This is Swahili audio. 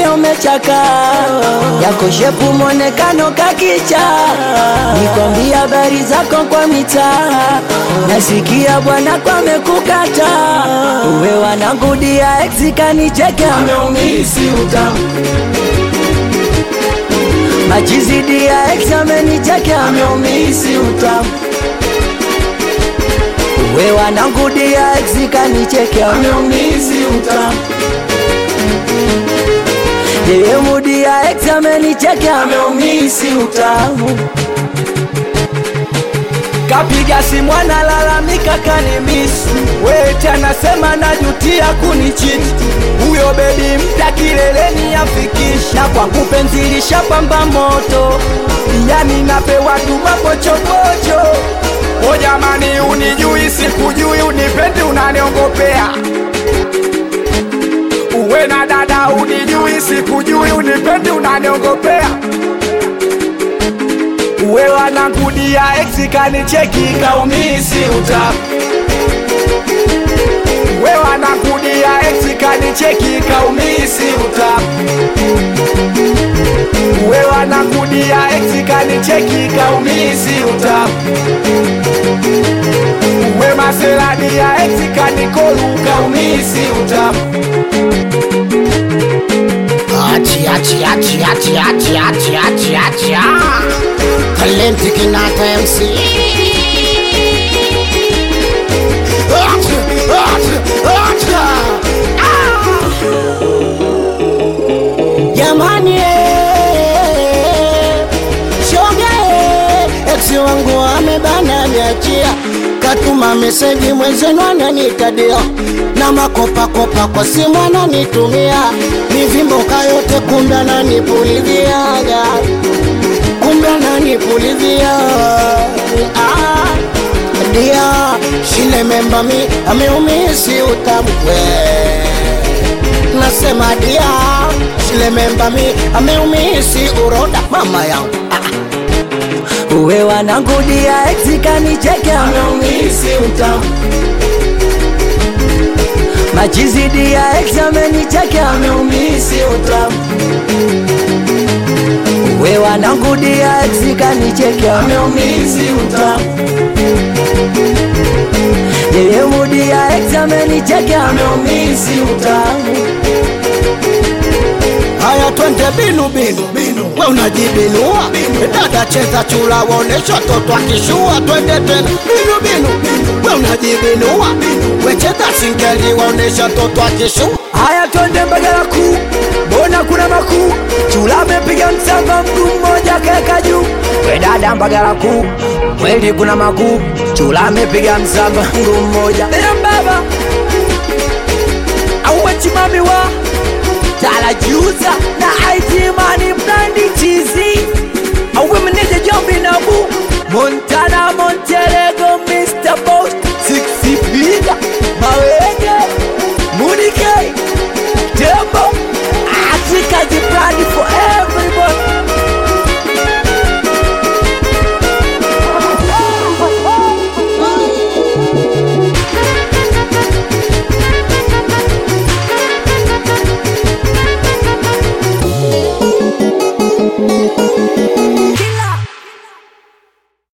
pia umechaka yako shepu mwonekano kakicha nikwambia habari zako kwa mitaa nasikia bwana kwamekukata uwe wanangudia ex kanicheke ameumisi utamu majizidi ya ex amenicheke ameumisi utamu uwe wanangudia ex kanicheke ameumisi utamu yeye mudi ya ex amenicheke ameumisi utamu kapiga simu analalamika kanimisi weti anasema najutia kunichiti huyo bebi mpya kileleni afikisha kwangu penzi lishapamba moto yani napewa tu mapochopocho O jamani, unijui sikujui, unipendi unaniongopea. Uwe na dada, unijui sikujui, unipendi unaniongopea. uwe wanangudia ex kanicheki kaumisi utamu We wanakudia ex kanicheki kaumisi utamu uwe wanangudia ex kanicheki kaumisi utamu we maseradi ya ex kanikolu kaumisi utamu Achi, achi, achi, achi, achi, achi, achi, achi, ah. Talenti Kinata MC. Achi, achi, achi, ah. Jamani, eh, shoga eh, ex wangu amebana niachia, katuma meseji mwenzenu ananitadia na makopakopa kwa simu ananitumia mivimboka yote, kumbe ananipuliziaga, kumbe ananipulizia ah, dia shile memba mi ameumisi utamwe nasema dia shile memba mi ameumisi uroda mama yangu ah. uwe wanangudia ex kanicheke ameumisi utamu majizidi ya ex amenicheke ameumisi utamu uwe wanangudia ex kanicheke ameumisi utamu yeye mudi ya ex amenicheke ameumisi utamu Haya, twende binu binu binu, we unajibinua dada, cheza chula, waonesha toto akishua. Twende tena binu binu binu, we unajibinua we cheza singeli, waonesha toto akishua. Haya, twende Mbagala kuu, mbona kuna makuu? Chula amepiga msamba, mguu mmoja kaeka juu. We dada Mbagala kuu, kweli kuna makuu? Chula amepiga msamba, mguu mmoja. Ea baba, auwe chimami wa tala juu